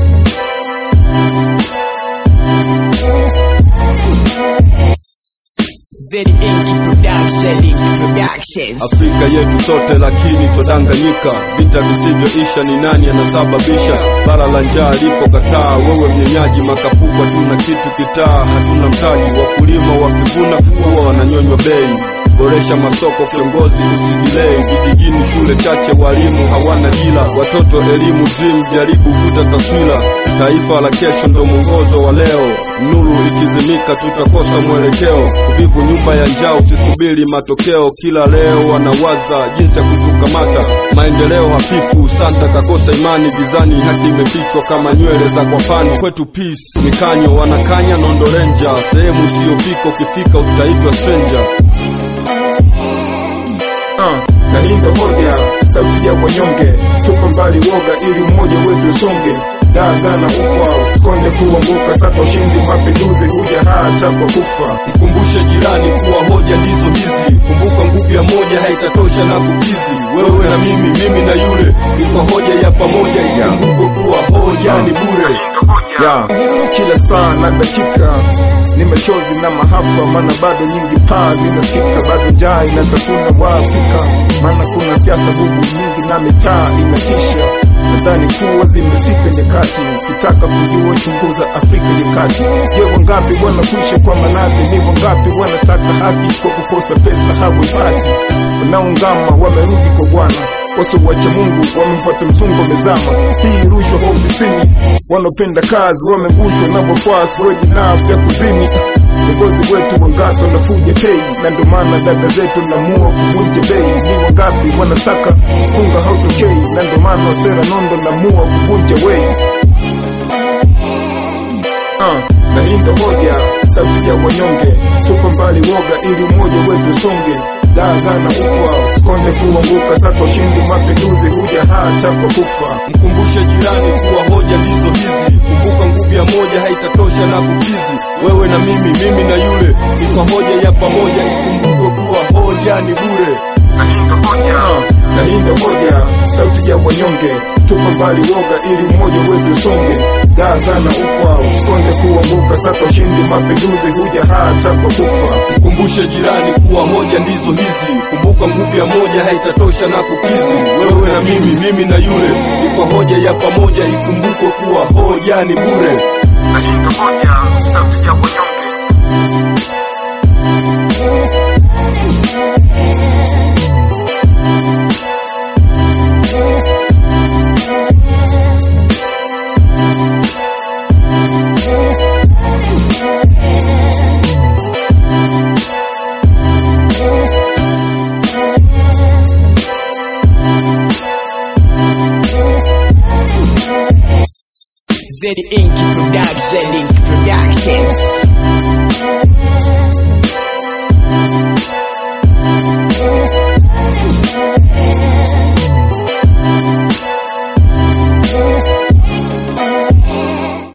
Very Inky Production, Inky Productions. Afrika yetu sote lakini twadanganyika, vita visivyoisha ni nani anasababisha? Bara la njaa lipo kataa, wewe mnyenyaji, makapukwa tuna kitu kitaa, hatuna mtaji, wakulima wakivuna huwa wananyonywa bei. Boresha masoko, kiongozi usigilei, vijijini shule chache, walimu hawana dila, watoto elimu dream, jaribu vuta taswira, taifa la kesho ndo mwongozo wa leo, nuru ikizimika tutakosa mwelekeo, uvivu nyumba ya njaa, usisubiri matokeo, kila leo wanawaza jinsi ya kutukamata, maendeleo hafifu, santa kakosa imani, gizani haki imefichwa kama nywele za kwapani, kwetu peace mikanyo, wanakanya nondo renja, sehemu usiyofika, ukifika utaitwa stranger. Ah, na hii ndo hoja, sauti ya wanyonge, tupa mbali woga ili umoja wetu usonge. Daazana ukwa, usikonde kuanguka, saka ushindi, mapinduzi huja hata kwa kufa. Mkumbushe jirani kuwa hoja ndizo hizi. Kumbuka nguvu ya moja haitatosha na kukizi. Wewe na mimi, mimi na yule, iko hoja ya pamoja. Ikumbuke kuwa hoja ni bure. ya kila saa na dakika ni machozi na mahafa, maana bado nyingi paa zinasikika, bado njaa inatafuna Waafrika, maana kuna siasa bubu nyingi na mitaa inatisha. Nadhani kuwa zimefika nyakati, ukitaka kujua chunguza Afrika ya kati. Je, wangapi wanakwisha kwa maradhi? Ni wangapi wanataka haki kwa kukosa pesa hawaipati? Wanaungama wamerudi kwa Bwana, wasiowacha Mungu wamemfuata msungo mezama. Hii rushwa ofisini, wanaopenda kazi wamegushwa na wafuasi wenye nafsi ya kuzini. Viongozi wetu wangapi wanafuja tei, na ndo maana dada zetu naamua kuvunja bei. Ni wangapi wanataka funga hautokei, na ndo maana sera nondo naamua kuvunja wei. Ah, na hii ndo hoja, sauti ya wanyonge, tupa mbali woga ili umoja wetu usonge. Daazana ukwa, usikonde kuanguka, saka ushindi, mapinduzi huja hata kwa kufa. Mkumbushe jirani kuwa hoja ndizo hizi. Kumbuka nguvu ya moja haitatosha na kukizi. Wewe na mimi, mimi na yule, iko hoja ya pamoja. Ikumbuke kuwa hoja ni bure. na hii ndo hoja, na hii ndo hoja, sauti ya wanyonge, tupa mbali woga ili umoja wetu usonge. Daazana ukwa, usikonde kuanguka, saka ushindi, mapinduzi huja hata kwa kufa. Mkumbushe jirani kuwa hoja ndizo hizi. Kumbuka nguvu ya moja haitatosha na kukizi. Wewe na mimi, mimi na yule, iko hoja ya pamoja. Ikumbuke kuwa hoja ni bure. na hii ndo hoja, sauti ya wanyonge. Very Inky Production, Inky Productions.